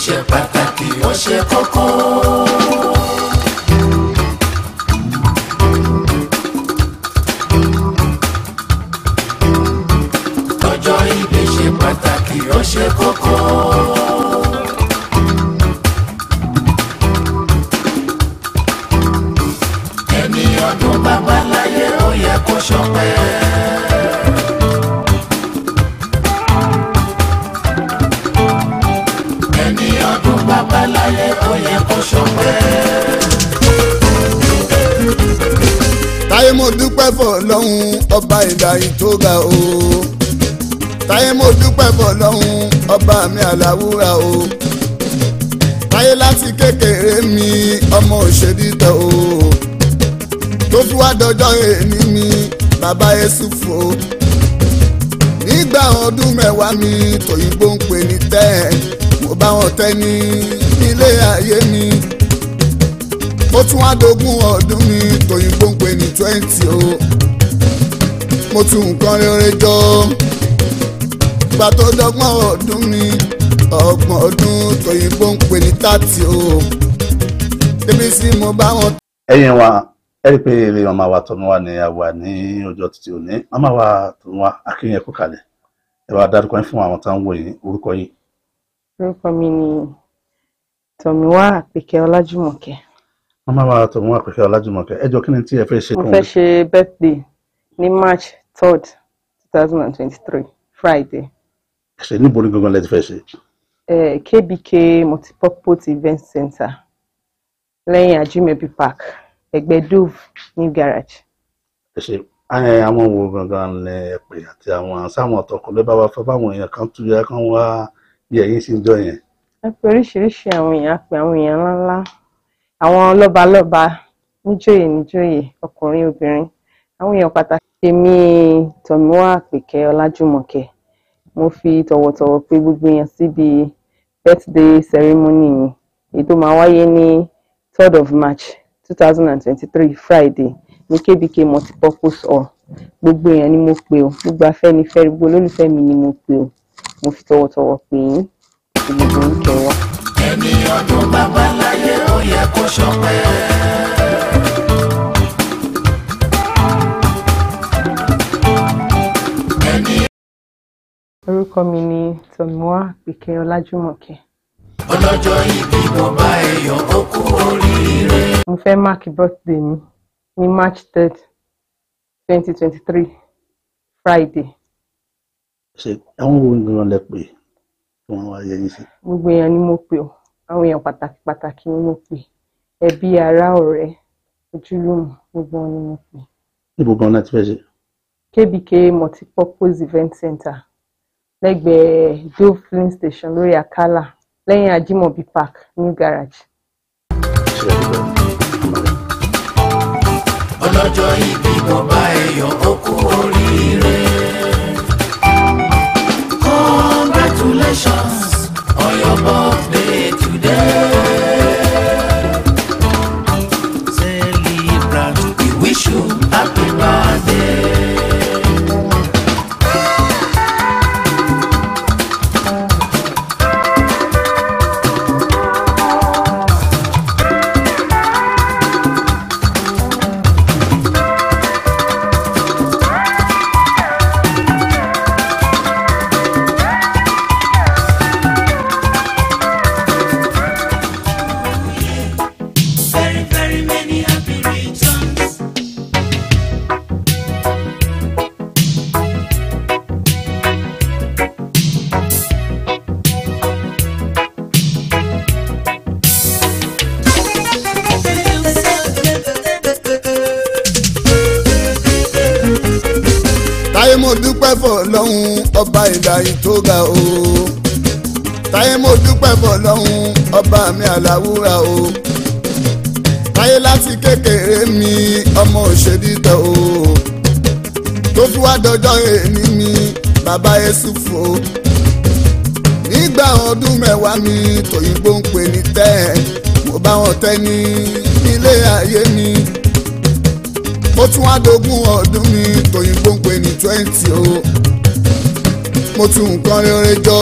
ṣe pàtàkì ó ṣe kókó. ọjọ́ ìbí ṣe pàtàkì ó ṣe kókó. ẹni ọdún bàbá láyé ó yẹ kó ṣọpẹ́. ẹni ọdún bàbá láyé ó yẹ kó ṣọpẹ́. táyé mo dúpẹ́ fọ̀ lọ́hùn ọba ìdáyìí tó ga o táyé mo dúpẹ́ fọ̀ lọ́hùn ọba mi àlàwúrà o táyé láti kékeré mi ọmọ òṣèdítọ̀ o tó fi wá dọjọ́ èní mi bàbá Yẹ́sùfù o nígbà ọdún mẹ́wàá mi tòyìnbó ń pè ní tẹ́ mo bá wọn tẹ́ ní ilé ayé mi ó tún wá dógún ọdún mi tòyìnbó ń pè ní twenty o mo tún nǹkan rere jọ gbà tó dọ́gbọ̀n ọdún mi ọgbọ̀n ọdún tòyìnbó ń pè ní thirty o débi sí mo bá wọn. ẹ̀yin wa ẹ rí i pé ilé màmá wa tọ̀nù wa ni a wà ní ọjọ́ títí òní màmá wa tọ̀nù wa akínyẹn kó kalẹ̀ ẹ wá dárúkọ yín fún àwọn tá ń wò yín orúkọ yín. orúkọ mi ni tọ̀míwá àpèkẹ́ ọlájúmọ̀kẹ́ màmá wa tọ̀nù wa pẹ̀kẹ́ ọlájúmọ̀kẹ́ ẹ jọ kí ni tí ẹ fẹ́ ṣe mo fún fẹ́ ṣe birthday ní march third two thousand and twenty-three friday ṣe níbo ní gangan lẹ ti fẹ́ ṣe. eh, kbk multipurpose event center lẹ́yìn ajimebi park ẹgbẹ́ dove new garage ẹ ṣe ẹ àwọn wo gangan lẹ pè àti àwọn sáwọn ọ̀tọ̀kùn lẹ bá wa fẹ́ báwọn èèyàn kan tún yẹ kán wá yẹ yín sí jọ yẹn. a pe oríṣiríṣi àwọn èèyàn a pe àwọn èèyàn ńláńlá àwọn lọ́balọ́ba níjòyè níjòyè ọkùnrin obìnrin àwọn èèyàn pàtàkì èmi tọ̀míwá àpèkẹ́ ọlájúmọ̀kẹ́ mo fi tọ̀wọ̀tọ̀wọ̀ pè gbogbo èèyàn síbi birthday ceremony mi èyí tó máa wáyé ní third of march two thousand and twenty-three friday ní kbk multipurpose hall gbogbo èèyàn ni mo pè o gbogbo afẹ́nifẹ́re gbogbo olólùfẹ́ mi ni mo pè o mo fi tọ̀wọ̀tọ̀wọ̀ pè yín kí gbogbo yín kẹwàá. ẹni ọdún bàbá láyé ó yẹ kó ṣọpẹ́. ẹni orúkọ mi ni tọ̀míwá àpèkẹ́ ọlájúmọ̀kẹ́ ọlọ́jọ́ ìbí mo bá èèyàn ó kú oríire. mo fẹ́ máàkì birthday mi ní march third twenty twenty three friday ṣe àwọn wo gangan lẹ pè tí wọn wá yẹ yín sí. gbogbo èèyàn ni mo pè o àwọn èèyàn pàtàkì pàtàkì ni mo pè ẹbí ará ọ̀rẹ́ ojúlùmọ̀ gbogbo wọn ni mo pè níbo gan náà ti fẹ́ ṣe. kbk multipurpose event center lẹ́gbẹ̀ẹ́ dove filling station lórí àkàlà lẹ́yìn ajimobi park new garage. ṣe é dúpẹ́. ọlọ́jọ́ ìbí mo bá èèyàn ó kú oríire. congratulations on your birthday today. celebrant we wish you happy birthday. Very, very many happy returns. táyé mo dúpẹ́ fọ̀ lọ́hùn ọba ìdáyìí tó ga o táyé mo dúpẹ́ fọ̀ lọ́hùn ọba mi àlàwúrà o táyé láti kékeré mi ọmọ òṣèdítọ̀ o tó fi wá dọjọ́ èní mi bàbá Yẹ́sùfù o nígbà ọdún mẹ́wàá mi tòyìnbó ń pè ní tẹ́ mo bá wọn tẹ́ ní ilé ayé mi ó tún wá dógún ọdún mi tòyìnbó ń pè ní twenty o mo tún nǹkan rere jọ